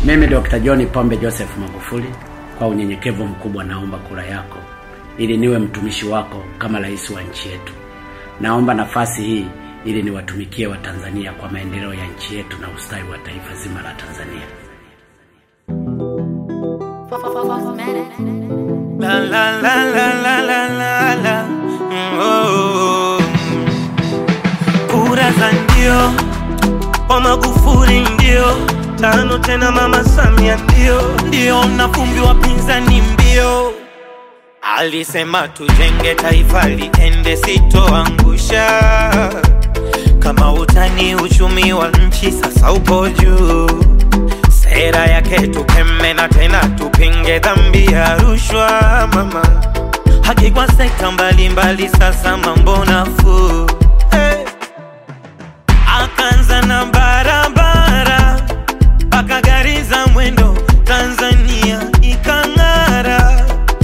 Mimi Dr. John Pombe Joseph Magufuli, kwa unyenyekevu mkubwa naomba kura yako ili niwe mtumishi wako kama rais wa nchi yetu. Naomba nafasi hii ili niwatumikie Watanzania kwa maendeleo ya nchi yetu na ustawi wa taifa zima la Tanzania. La la la la la la la la. Mm, oh. Kura za ndio kwa Magufuli ndio tano tena, mama Samia ndio ndio, na vumbi wapinzani mbio. Alisema tujenge taifa liende, sitoangusha kama utani. Uchumi wa nchi sasa upo juu, sera yake tukeme na tena tupinge dhambi ya rushwa. Mama haki kwa sekta mbalimbali, sasa mambo nafuu hey. Akaanza na barabara mpaka gari za mwendo, Tanzania ikang'ara.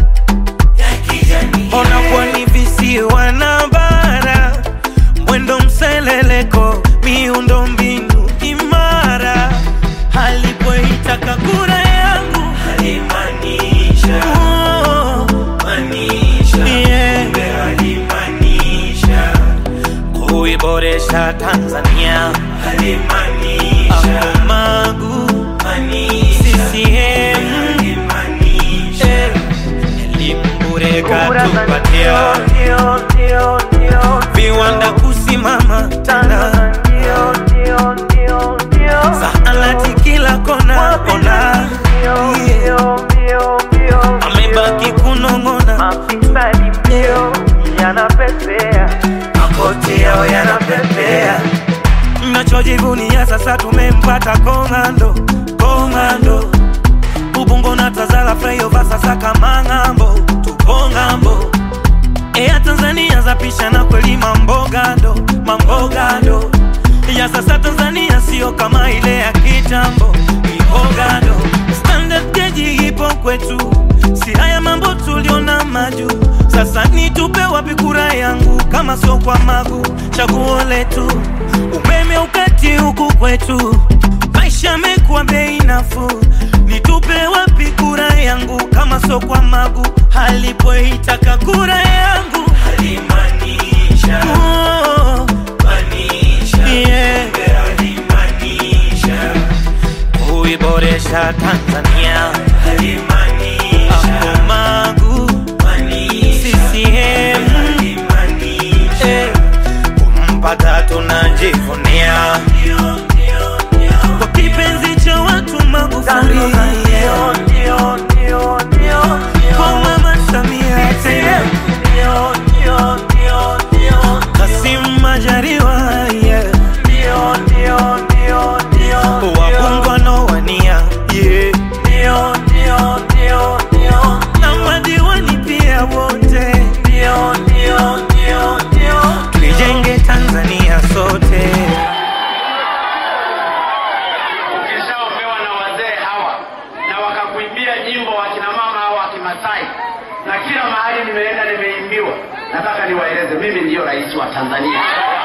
Ona pwani visiwa na bara, mwendo mseleleko, miundo mbinu imara. Alipoitaka kura yangu alimaanisha oh, yeah. kuiboresha Tanzania Hapo Magu CCM eh, elimu bure katupatia viwanda kusimama tena zahanati kila kona kona yeah. amebaki kunong'ona makoti yao yanapepea mnachojivunia sasa tumempata komando komando ubungo na tazara flyover sasa kama ng'ambo tupo ng'ambo Ea Tanzania zapishana kweli mambogando mambogando ya sasa Tanzania sio kama ile ya kitambo ibogando standard gauge ipo kwetu si haya mambo tuliona maju sasa nitupe wapi kura yangu kama sio kwa magu chaguo letu umeme ukati huku kwetu maisha yamekuwa bei nafuu nitupe wapi kura yangu kama sio kwa magu halipoitaka kura yangu oh, yeah. kuiboresha Tanzania Hapo Magu CCM eh, kumpata tunajivunia kwa kipenzi cha watu Magufuli kwa mama Samia tena Kassim Majaliwa yeah. wabungu wanaowania yeah. na madiwani pia wote tuijenge Tanzania sote ukishaopewa na wazee hawa na wakakuimbia nyimbo wakina mama hawa wa Kimasai, na kila mahali nimeenda nimeimbiwa. Nataka niwaeleze, mimi ndiyo rais wa Tanzania.